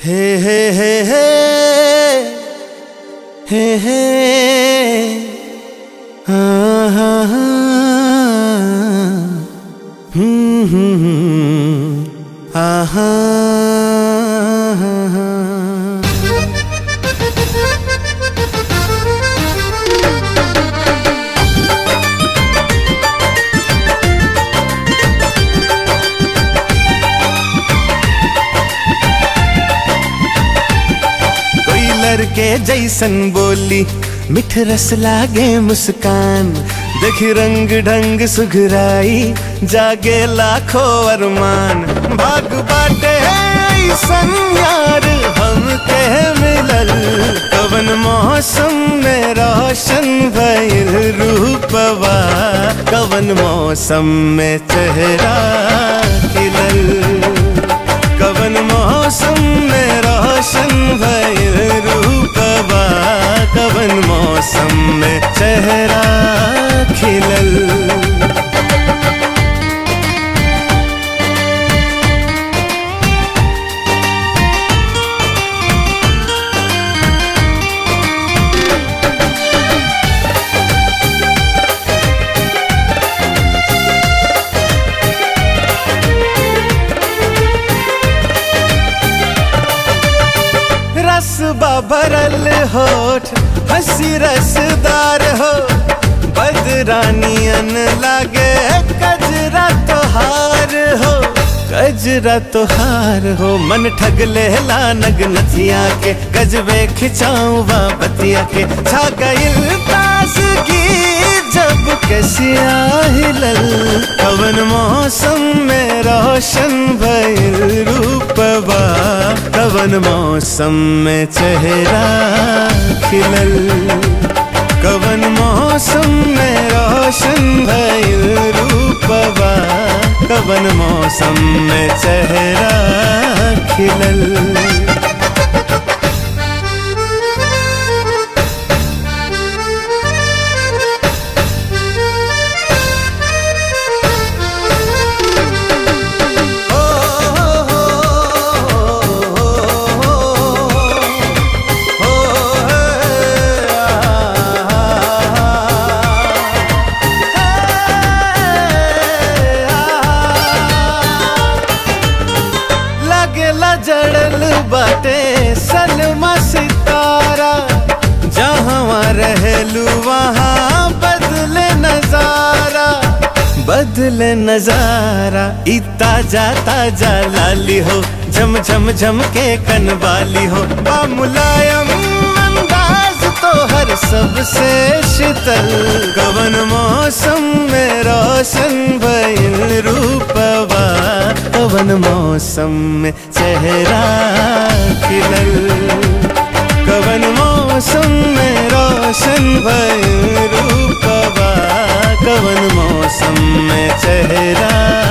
हे हे हे हे हे हे हाँ हाँ हाँ हम्म हम्म हम्म आहा हाँ हाँ कोई लड़के जैसन बोली मिठ रस लागे मुस्कान देख रंग ढंग सुघराई जागे लाखों अरमान भाग बाटे ऐसन यार हम के मिलल कवन मौसम में रोशन भइल रूपवा कवन मौसम में चेहरा खिलल कवन मौसम में रोशन भइल रूपवा कवन मौसम में चेहरा खिलल रस भरल होठ हंसी रसदार हो बदरानियन लागे कजरा तोहार हो कजरा तोहार हो मन ठग लेला नग नथिया के गजबे खिंचाऊ वा बतिया के छा गइल तासगी जब कसिया हिलल कवन मौसम में रोशन भइल रूपवा कवन मौसम में चेहरा खिलल कवन मौसम में रोशन भइल रूपवा कवन मौसम में चेहरा खिलल लगेला जड़ल बाटे सलमा सितारा जहाँ रहलू वहाँ बदले नजारा बदले नजारा ई ताजा ताजा लाली हो झम झम झम के कनवाली हो बा मुलायम अंदाज तो हर सबसे शीतल कवन मौसम में रोशन भइल रूपवा कवन मौसम में चेहरा खिलल कवन मौसम में रोशन भइल रूपवा कवन मौसम में चेहरा